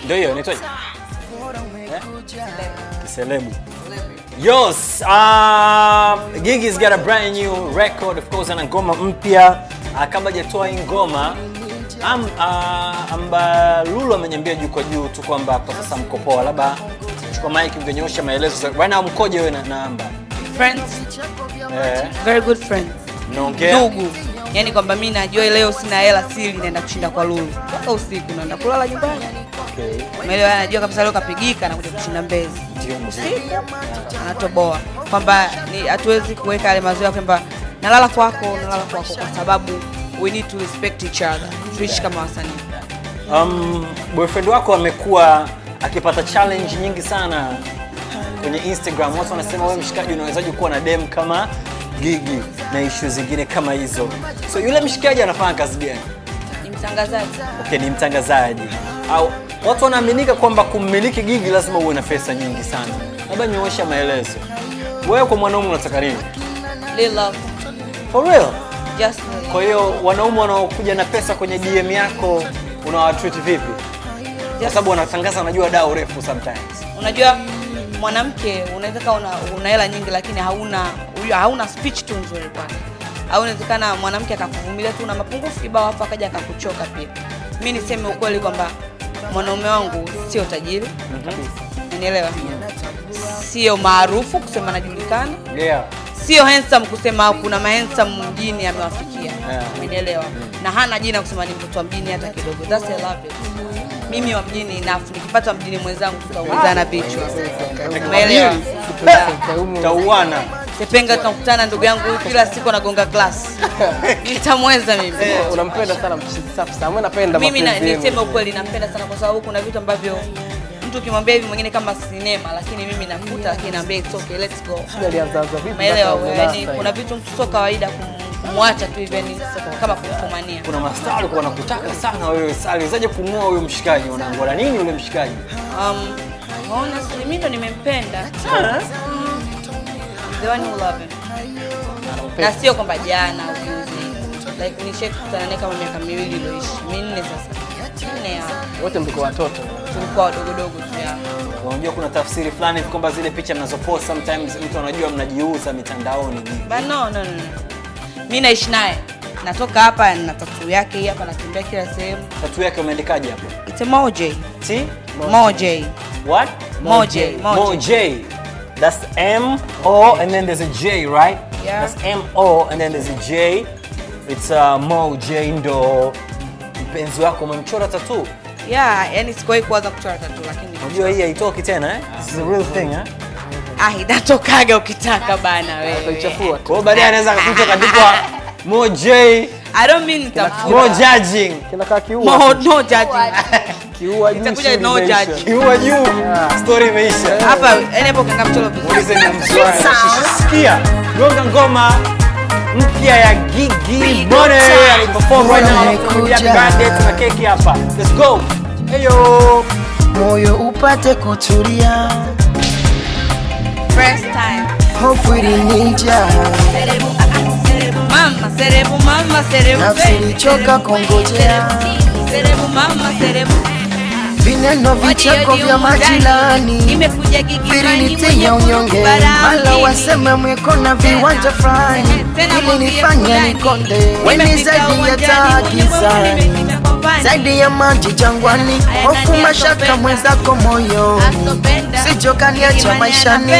ndio hiyo inaitwaje Eh? kiselebu Yes, um, Gigi's got a brand new record of course ana ngoma mpya uh, kabla hajatoa hii ngoma am, uh, amba Lulu ameniambia juu kwa juu tu kwamba kwa sasa mko poa, labda chukua mic mngenyosha maelezo za- right now mkoje wewe na, na Amba friends eh, very good friends mnaongea ndugu yaani kwamba mi najua leo sina hela sili naenda kushinda kwa lulu mpaka usiku naenda kulala nyumbani okay. umeelewa anajua kabisa leo kapigika na kuja kushinda mbezi Ndio mzee. usiku anatoboa kwamba ni hatuwezi kuweka yale mazoea kwamba nalala kwako nalala kwako kwa sababu we need to respect each other tuishi kama wasanii Um, boyfriend wako amekuwa akipata challenge nyingi sana kwenye Instagram. Watu wanasema wewe mshikaji, unawezaje kuwa na dem kama Gigi na issue zingine kama hizo? So yule mshikaji anafanya kazi gani? ni mtangazaji Okay, ni mtangazaji au watu wanaaminika kwamba kummiliki Gigi lazima uwe na pesa nyingi sana. Labda nyoosha maelezo. Wewe kwa mwanaume unataka nini? Lil love For real? just love. Kwa hiyo wanaume wanaokuja na pesa kwenye DM yako unawatreat vipi? Kwa sababu wanatangaza wanajua dau refu sometimes. unajua mwanamke unaweza kawa una, una hela nyingi lakini hauna huyo hauna speech tu nzuri kwake au inawezekana mwanamke akakuvumilia tu na mapungufu kibao hapo akaja akakuchoka pia mi niseme ukweli kwamba mwanaume wangu sio tajiri unielewa sio maarufu kusema anajulikana Yeah. sio handsome kusema kuna mahandsome mjini amewafikia Yeah. umenielewa na hana jina kusema ni mtoto wa mjini hata kidogo That's I love it. mimi wa mjini nafu nikipata mjini mwenzangu tutaumizana vichwa umeelewa Tauana. sepenga tunakutana ndugu yangu kila siku anagonga glass nitamweza mimi unampenda sana mchizi safi sana mimi napenda mimi na- mapenzi yenu. niseme ukweli nampenda sana kwa sababu kuna vitu ambavyo mtu ukimwambia hivi mwingine kama sinema lakini mimi nakuta lakini naambia it's okay let's go Sijui alianzaanza vipi umeelewa mpaka yani Mombasa kuna vitu mtu sio kawaida kum- kumwacha tu hivi yani kama kumfumania Kuna mastaa walikuwa wanakutaka sana wewe. Sasa aliwezaje kumua huyo mshikaji? Unaangola nini yule mshikaji? um, honestly mimi ndo nimempenda Mm. the one who love him na sio kwamba jana au juzi like nishakutana naye kama miaka miwili iliyoishi minne sasa minne ya wote mliko watoto tulikuwa wadogodogo tu ya Unajua kuna tafsiri fulani hivi kwamba zile picha mnazopost sometimes mtu anajua mnajiuza mitandaoni. but no no no no. mi naishi naye natoka hapa na tatu yake hii hapa natembea kila sehemu Tatu yake umeandikaje hapo? it's a moj T moj what? Moj. Moj. Moj. That's M O and then there's a J, right? Yeah. That's M O and then there's a J. It's uh, Mo J ndo mpenzi wako umemchora tattoo. yeah yani sikuwahi kuwaza kuchora tatu lakini Unajua hii haitoki tena eh? This is a real thing eh? ah inatokaga ukitaka bana wewe utaichafua Kwa hiyo baadaye anaweza akakuta kaandikwa Mo J, i don't mean Mo nitafuta judging. kinakaa kiua Mo, no judging. kiua juu Itakuja chini no imeisha. judge. Kiua juu. Story imeisha. hapa yani hapo kanga mchoro vizuri Muulize ni mswahili. Sikia, gonga ngoma mpya ya Gigi Money aliperform right now. Amekuja. Happy birthday, tuna keki hapa. Let's go. Heyo. moyo upate kutulia, first time hofu ilinija, serebu ah, ah, serebu mama serebu mama serebu nafsi baby, ilichoka serebu, kungojea, serebu mama serebu vineno vicheko vya majirani nimekuja vilinitia unyonge, mala waseme mwiko na viwanja fulani, ilinifanya nikonde, weni zaidi ya taa gizani, zaidi ya maji jangwani, hofu mashaka mwenzako moyo, sijokaniacha maishani.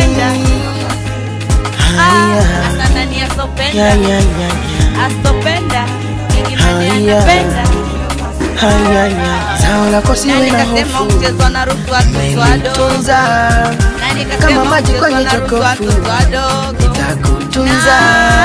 Haya, ya, ya, ya, ya. asopenda Haya. Haya, ya. Zao lako siwe na hofu, tunza kama maji kwenye jokofu, takutunza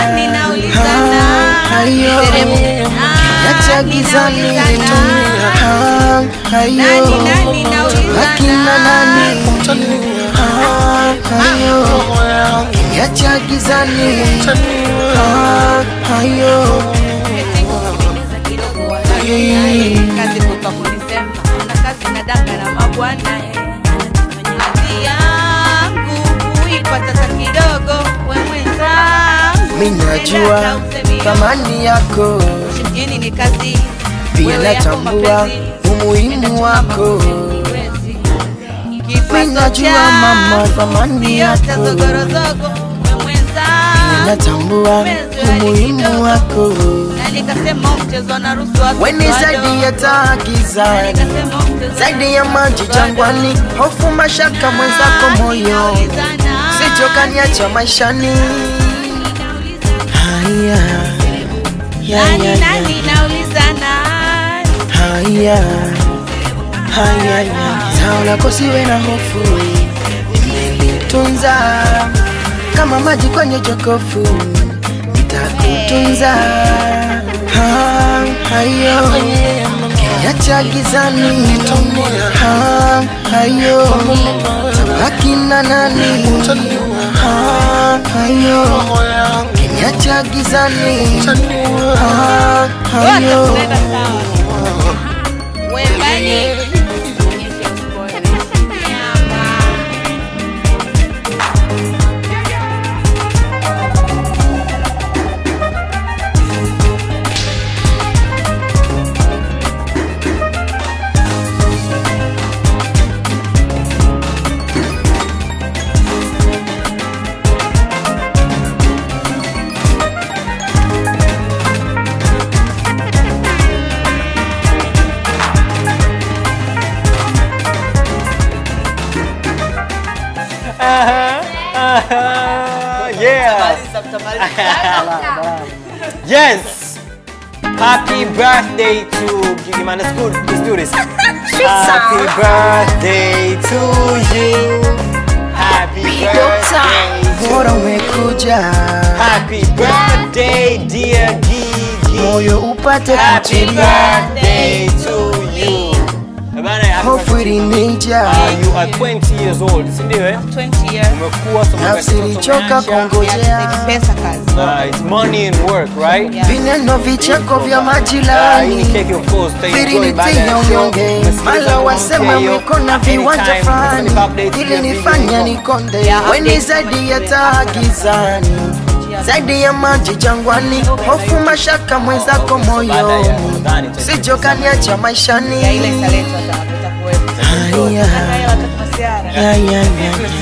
hayo yacha gizani, Ah, hayo akina nani, Ah, hayo yacha gizani, Ah, hayo kazi kutoka kunisema ana kazi na danga na mabwana eh. kazi yangu kuipata hata kidogo we mwenzangu mi najua thamani yako, mjini ni kazi pia wewe yako natambua mapenzi umuhimu wako. Wewe kipato Minajua cha mama thamani yote yako. zogorozogo umemwenza Ninatambua umuhimu wako na nikasema mchezo na ruhusu watu weni zaidi ya wadogo. Na taagizani nikasema mchezo zaidi ya maji jangwani hofu mashaka mwenzako moyo sijokaniacha maishani haya ya, ya, nani ya. nani naulizana haya haya ya. zao lako siwe na hofu nimelitunza kama maji kwenye jokofu nitakutunza Ha, hayo kiacha gizani Ha, hayo tabaki na nani Ha, hayo kiacha gizani Ha, hayo Watakuleta sawa. Wembani. Nyama. yeah. Yes. Happy birthday to Gigi man. Let's go. Let's do this. Happy birthday to you. Happy birthday. bora umekuja Happy birthday, dear Gigi. moyo upate Happy kutulia birthday to you. Bana, happy hofu birthday. ilinija Uh, you are 20 years old, si ndio eh? 20 years. Umekuwa so nafsi umetoka ilichoka umeacha. kungojea Ni pesa kazi. Uh, it's money and work, right? Yeah. vineno vicheko vya Uh, hii ni majirani keki of course, tutaenjoy baada vilinitia ya show. unyonge Umesikiliza mala ngoma wasema mpya hiyo. mwiko na Anytime, viwanja it's fulani an update ili ya video nifanya ngoma. nikonde Yeah, weni update zaidi ya kama taa gizani zaidi ya maji jangwani hofu mashaka mwenzako Baada ya moyoni Ramadhani, tutaenjoy sijokaniacha Ya ile maishani italetwa ta- itakuwepo. haya Hata hela tukumasiara. ya, ya, ya.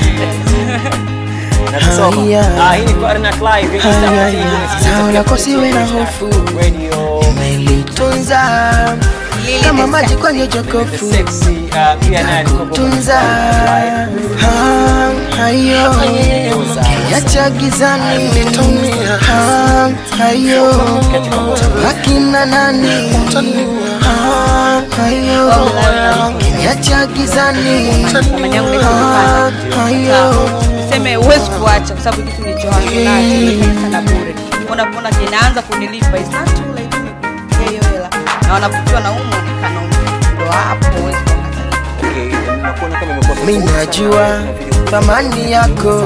na kusoma. Haya. Ah, hii ni Farnak Live, hii ni Haya, Star haya. TV, unasikiliza Sawa Kenya lako siwe na Star hofu. Radio. umelitunza Lili kama the maji sex. kwenye The jokofu sexy, uh, pia naye alikuwa kwa tunza Ha, hayo yacha gizani Ha, hayo akina nani Ha, hayo yacha gizani Thamani yangu Ha, imepanda. hayo Seme huwezi kuacha kwa sababu kitu nilichoanza nacho nimefanya sana bure. Unapoona kinaanza kunilipa it's not too late pay hiyo hela. Na wanavutiwa na umo onekana ndo hapo huwezi kuangalia. Okay, nakuona kama imekuwa mi najua thamani yako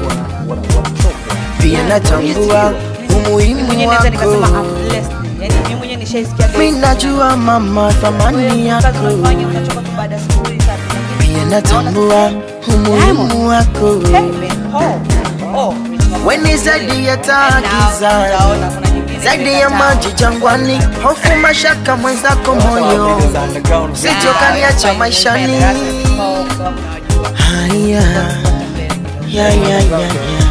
pia natambua umuhimu Mwenyewe naweza nikasema wako I'm blessed. Yaani mimi mwenyewe nishaisikia mi najua mama thamani kazi yako unafanya unachoka tu baada ya siku mbili tatu. pia natambua umuhimu wako Hey man, oh, oh. weni zaidi ya taa And now, gizani utaona kuna nyingine zaidi ya imekataa. maji jangwani hofu mashaka mwenzako moyo sijokaniacha maishani haya ya, ya, ya, ya.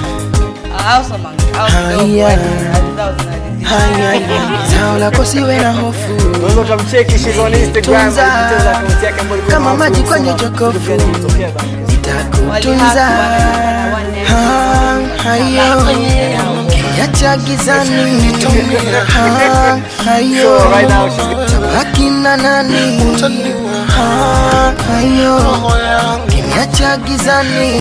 Haya. haya ya. zao lako siwe na hofu Unaweza ukamcheki she's on Instagram, Tunza. details za akaunti yake ambayo ilikuwa Kama maarufu maji kwenye sana. jokofu. Ilitokea bana. nitakutunza Ha, hayo yacha gizani Ha, hayo So right now she's akina nani Ha, hayo yacha gizani